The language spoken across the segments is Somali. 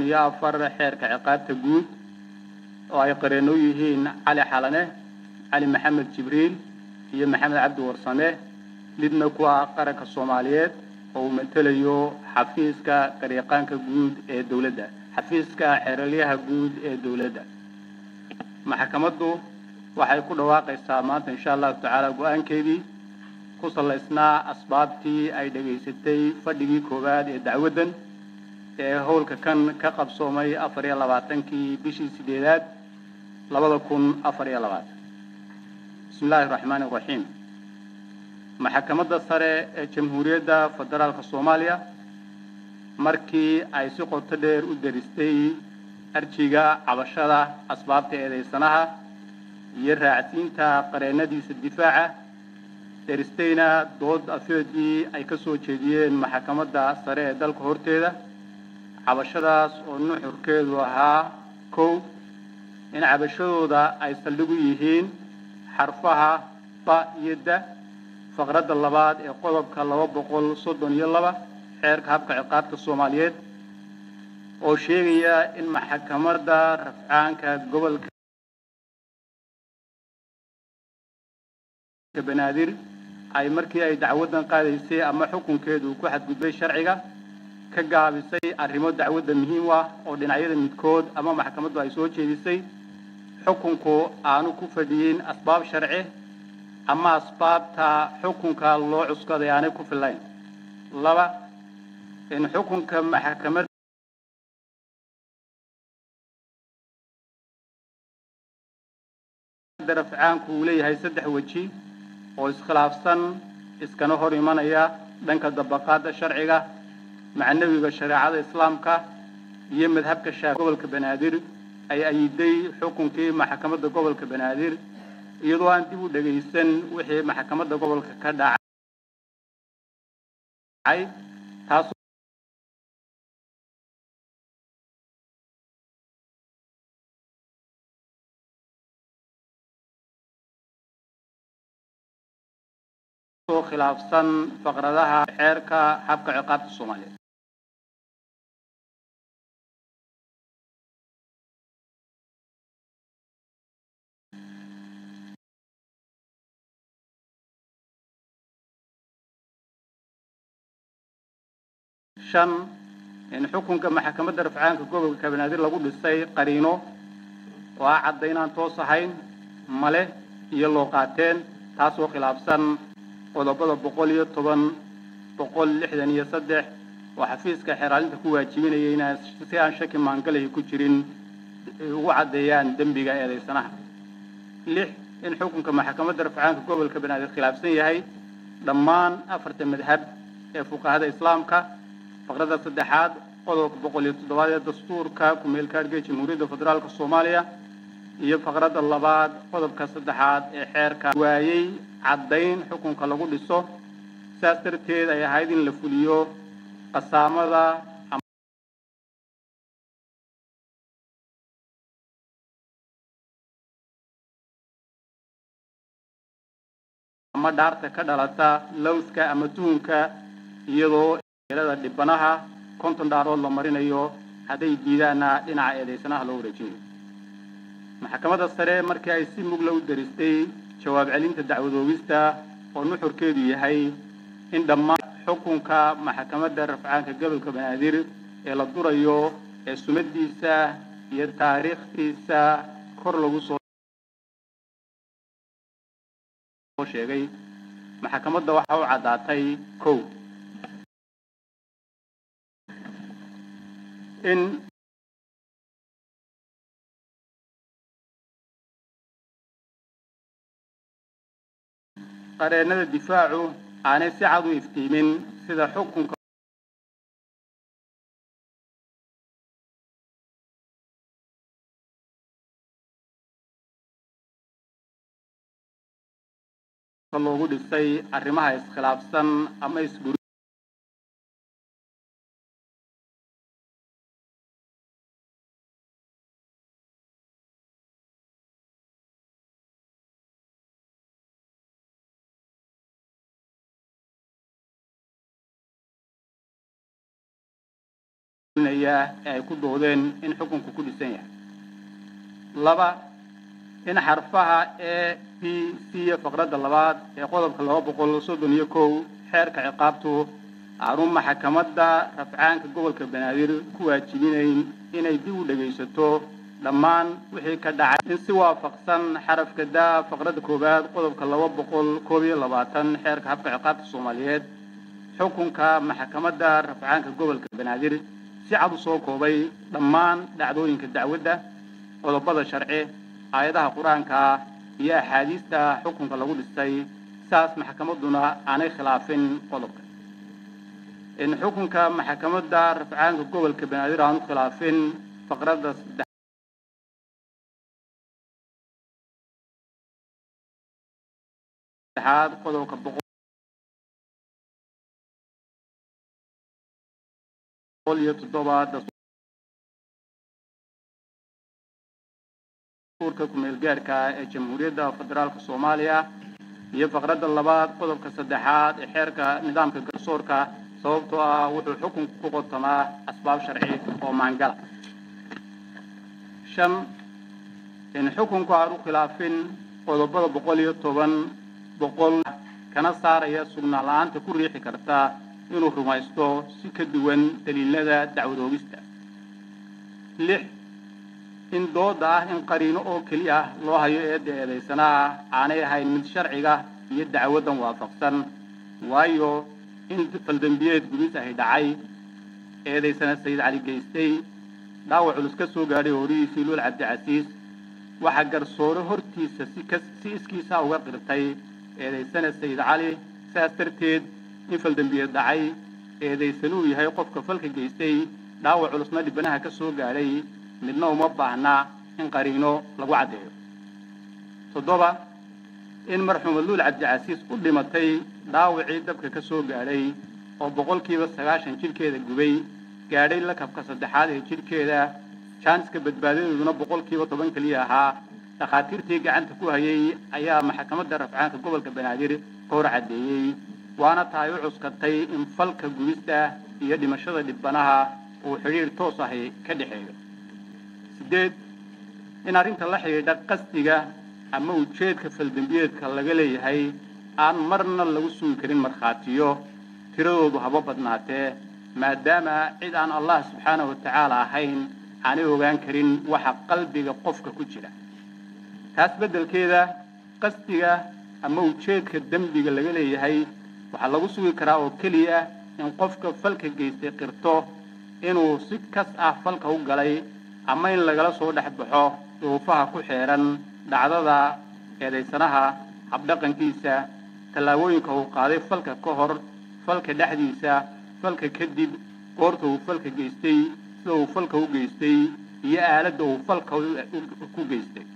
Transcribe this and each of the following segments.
iyo afar xeerka ciqaabta guud oo ay qareen u yihiin cali xalane cali maxamed jibriil iyo maxamed cabdi warsame midna ku ah qaranka soomaaliyeed oo uu matelayo xafiiska qaryaqaanka guud ee dowladda xafiiska xeeralyaha guud ee dowladda maxkamaddu waxay ku dhawaaqaysaa maanta insha allahu tacaala go-aankeedii ku salaysnaa asbaabtii ay dhegaysatay fadhigii koowaad ee dacwaddan ee howlka kan ka qabsoomay afar iyo labaatankii bishii sideedaad labada kun afar iyo labaatan bismi illaahi raxmaani raxiim maxkamadda sare ee jamhuuriyadda federaalka soomaaliya markii ay si qoto dheer u daristay arjiga cabashada asbaabta eedeysanaha iyo raacsiinta qareennadiisa difaaca daristayna dood afeedii ay ka soo jeediyeen maxkamadda sare ee dalka horteeda cabashadaas oo nuxurkeedu ahaa kow in cabashadooda ay saldhig u yihiin xarfaha ba iyo da faqradda labaad ee qodobka laba boqol soddon iyo laba xeerka habka ciqaabta soomaaliyeed oo sheegaya in maxkamadda rafcaanka gobolka banaadir ay markii ay dacwaddan qaadaysay ama xukunkeedu ku xadgudbay sharciga ka gaabisay arrimo dacwadda muhiim ah oo dhinacyada midkood ama maxkamaddu ay soo jeedisay xukunku aanu ku fadhiyin asbaab sharci ama asbaabta xukunka loo cuskaday aanay ku fillayn laba in xukunka maxkamad rafcaanku uu leeyahay saddex weji oo iskhilaafsan iskana hor imanaya dhanka dabaqaadda sharciga macnawiga shareecada islaamka iyo madhabka shaafi gobolka banaadir ay ayiday xukunkii maxkamadda gobolka banaadir iyadoo aan dib u dhegaysan wixii maxkamadda gobolka ka dhacay taas oo khilaafsan faqradaha xeerka habka ciqaabta soomaaliyeed shan in xukunka maxkamadda rafcaanka gobolka banaadir lagu dhisay qariino oo ah caddaynaan toos ahayn male iyo loo qaateen taasoo khilaafsan qodobada boqol iyo toban boqol lixdan iyo saddex oo xafiiska xeeraalinta ku waajibinaya inaan si aan shaki maangalahi ku jirin ugu caddeeyaan dembiga eedeysanaha lix in xukunka maxkamadda rafcaanka gobolka banaadir khilaafsan yahay dhammaan afarta madhab ee fuqahada islaamka faqradda saddexaad qodobka boqol iyo toddobaad ee dastuurka ku-meel kaadhga jamhuuriyadda federaalka soomaaliya iyo faqradda labaad qodobka saddexaad ee xeerka waayey caddayn xukunka lagu dhiso sidaas darteed ay ahayd in la fuliyo qasaamada ama dhaarta ka dhalata lowska ama tuhunka iyadoo eelada dhibanaha konton dhaarood la marinayo hadday diidaana dhinaca eedeysanaha loo wareejinayo maxkamadda sare markii ay si mugla u daristay jawaab celinta dacwadoogista oo nuxurkeedu yahay in dhammaan xukunka maxkamadda rafcaanka gobolka banaadir ee la durayo ee sumadiisa iyo taariikhdiisa kor lagu soo sheegay maxkamadda waxaa u caddaatay kow in qareennada difaacu aanay si cad u iftiimin sida xukunka loogu dhisay arrimaha iskhilaafsan ama isbur ee ay ku doodeen in xukunku ku dhisan yahay laba in xarfaha e p c faqradda labaad ee qodobka laba boqol soddon iyo kow xeerka ciqaabtu aanu maxkamadda rafcaanka gobolka banaadir ku waajibinayn inay dib u dhegaysato dhammaan wixii ka dhacay in si waafaqsan xarafka daa faqradda koowaad qodobka laba boqol koob iyo labaatan xeerka habka ciqaabta soomaaliyeed xukunka maxkamadda rafcaanka gobolka banaadir si cad u soo koobay dhammaan dhacdooyinka dacwadda qodobada sharci aayadaha qur-aanka iyo axaadiista xukunka lagu dhistay saas maxkamadduna aanay khilaafin qodobka in xukunka maxkamadda rafcaanka gobolka banaadir aanu khilaafin faqradda saddexaad qodobka boqol iyo toddoba dastuurka kumeel gaarka ee jamhuuriyadda federaalka soomaaliya iyo faqradda labaad qodobka saddexaad ee xeerka nidaamka garsoorka sababtoo ah wuxuu xukunku ku qotamaa asbaab sharci oo maangala shan in xukunku aan u khilaafin qodobada boqol iyo toban boqol kana saaraya sugnaan la-aanta ku riixi karta inuu rumaysto si ka duwan daliilada dacwad oogista lix in dooda ah in qariino oo keliya loo hayo eedda eedaysanaa aanay ahayn mid sharciga iyo dacwaddan waafaqsan waayo in faldembiyeed gubis ahi dhacay eedaysana sayid cali geystay dhaawac culus ka soo gaadhay horihiisii luul cabdicasiis waxaa garsoore hortiisa si ka si iskiisa uga qirtay eedaysana sayid cali sidaas darteed in faldembiyeed dhacay eedaysanuu yahay qofka falka geystay dhaawac culusna dhibanaha ka soo gaadhay midna uma baahna in qariino lagu caddeeyo toddoba in marxuuma luul cabdicasiis u dhimatay dhaawacii dabka ka soo gaadhay oo boqolkiiba sagaashan jidhkeeda gubay gaadhay lakabka saddexaad ee jidhkeeda jaaniska badbaadadeeduna boqolkiiba toban keliya ahaa dhakhaatiirtii gacanta ku hayay ayaa maxkamadda rafcaanka gobolka banaadir ka hor caddeeyey waana tahay u cuskatay in falka gubista iyo dhimashada dhibanaha uu xidhiir toos ahi ka dhexeeyo sideed in arrinta la xidhiidha qasdiga ama ujeedka faldembiyeedka laga leeyahay aan marna lagu sugi karin markhaatiyo tiradoodu haba badnaatee maadaama cid aan allah subxaanahu wa tacaala ahayn aanay ogaan karin waxa qalbiga qofka ku jira taas beddelkeeda qasdiga ama ujeedka dembiga laga leeyahay waxaa lagu sugi karaa oo keliya in qofka falka geystay qirto inuu si kas ah falka u galay ama in lagala soo dhex baxo duruufaha ku xeeran dhacdada eedaysanaha habdhaqankiisa tallaabooyinka uu qaaday falka ka hor falka dhexdiisa falka kadib goorta uu falka geystay sida uu falka u geystay iyo aaladda uu falka ku geystay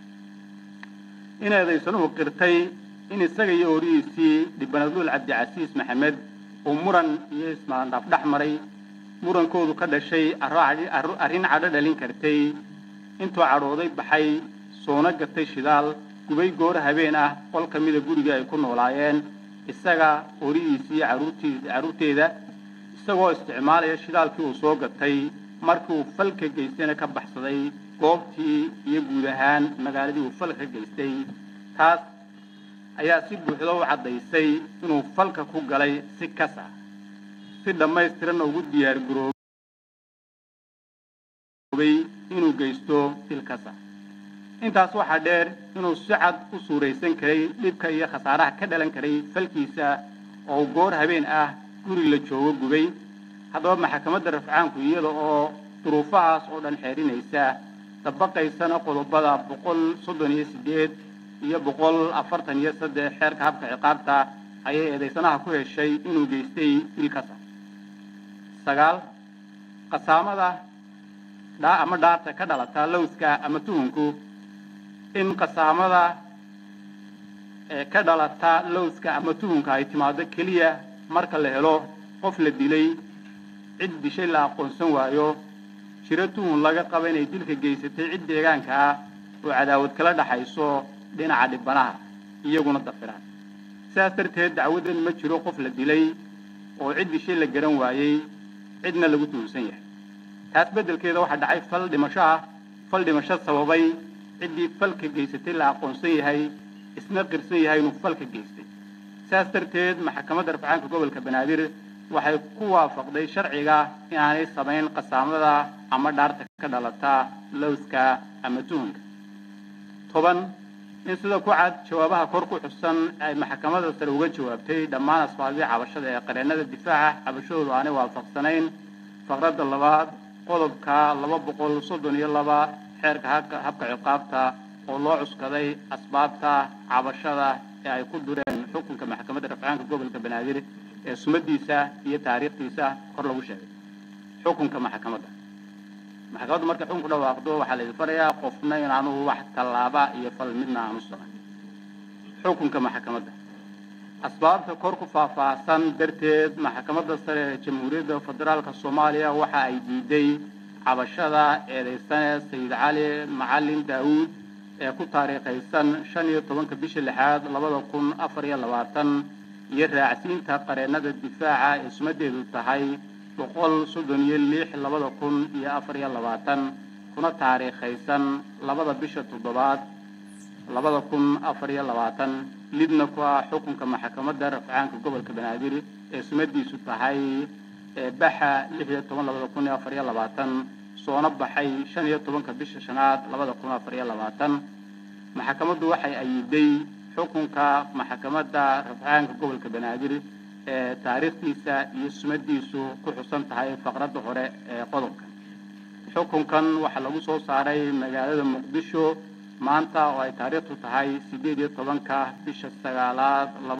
in eedaysanuhu qirtay in isaga iyo horihiisii dhibanaduul cabdicasiis maxamed uu muran iyo ismaandhaaf dhex maray murankoodu ka dhashay arrin cadho dhalin kartay intuu cadhooday baxay soona gatay shidaal gubay gooro habeen ah qol ka mida guriga ay ku noolaayeen isaga horihiisii caruurtii carruurteeda isagoo isticmaalaya shidaalkii uu soo gatay markii uu falka geystayna ka baxsaday goobtii iyo guud ahaan magaaladii uu falka geystay taas ayaa si buuxda u caddaysay inuu falka ku galay si kas ah si dhammaystiranna ugu diyaar garoobay inuu geysto dil kas ah intaas waxaa dheer inuu si cad u suuraysan karay dhibka iyo khasaaraha ka dhalan karay falkiisa oo goor habeen ah guri la joogo gubay haddaba maxkamadda rafcaanku iyada oo duruufahaas oo dhan xeerinaysa dabaqaysana qodobada boqol soddon iyo siddeed iyo boqol afartan iyo saddex xeerka habka ciqaabta ayay eedaysanaha ku heshay inuu geystay dilkasa sagaal qasaamada dhaa ama dhaarta ka dhalata lowska ama tuhunku in qasaamada ka dhalata lowska ama tuhunka ay timaado keliya marka la helo qof la dilay cid dishay la aqoonsan waayo jiro tuhun laga qaba inay dilka geysatay cid deegaanka ah oo cadaawad kala dhaxayso dhinaca dhibanaha iyaguna dafiraan sidaas darteed dacwaddan ma jiro qof la dilay oo cid dishay la garan waayey cidna lagu tuhunsan yahay taas beddelkeeda waxaa dhacay fal dhimasho ah fal dhimasho sababay ciddii falka geysatay la aqoonsan yahay isna qirsan yahay inuu falka geystay saas darteed maxkamadda rafcaanka gobolka banaadir waxay ku waafaqday sharciga inaanay samayn qasaamada ama dhaarta ka dhalata lowska ama tuhunka toban in sida ku cad jawaabaha kor ku xusan ay maxkamadda sare uga jawaabtay dhammaan asbaabihii cabashada ee qareennada difaaca cabashadoodu aanay waafaqsanayn faqradda labaad qodobka laba boqol soddon iyo laba xeerka habka ciqaabta oo loo cuskaday asbaabta cabashada ee ay ku dureen xukunka maxkamadda rafcaanka gobolka banaadir ee sumadiisa iyo taariikhdiisa kor lagu sheegay xukunka maxkamadda maxkamaddu markay xukun ku dhawaaqdo waxaa la idin farayaa qofna inaanu wax tallaaba iyo fal midna aanu samayn xukunka maxkamadda asbaabta kor ku faahfaahsan darteed maxkamadda sare ee jamhuuriyadda federaalka soomaaliya waxa ay diiday cabashada eedaysane sayid cali macalin daawuud ee ku taariikhaysan shan iyo tobanka bisha lixaad labada kun afar iyo labaatan iyo raacsiinta qareennada difaaca ee sumadeedu tahay boqol soddon iyo lix labada kun iyo afar iyo labaatan kuna taariikhaysan labada bisha toddobaad labada kun afar iyo labaatan lidna ku ah xukunka maxkamadda rafcaanka gobolka banaadir ee sumadiisu tahay baxa lix iyo toban labada kun iyo afar iyo labaatan soona baxay shan iyo tobanka bisha shanaad labada kun afar iyo labaatan maxkamaddu waxay ayiday xukunka maxkamadda rafcaanka gobolka banaadir ee taariikhdiisa iyo sumadiisu ku xusan tahay faqradda hore ee qodobka xukunkan waxaa lagu soo saaray magaalada muqdisho maanta oo ay taariikhdu tahay siddeed iyo tobanka bisha sagaalaad laba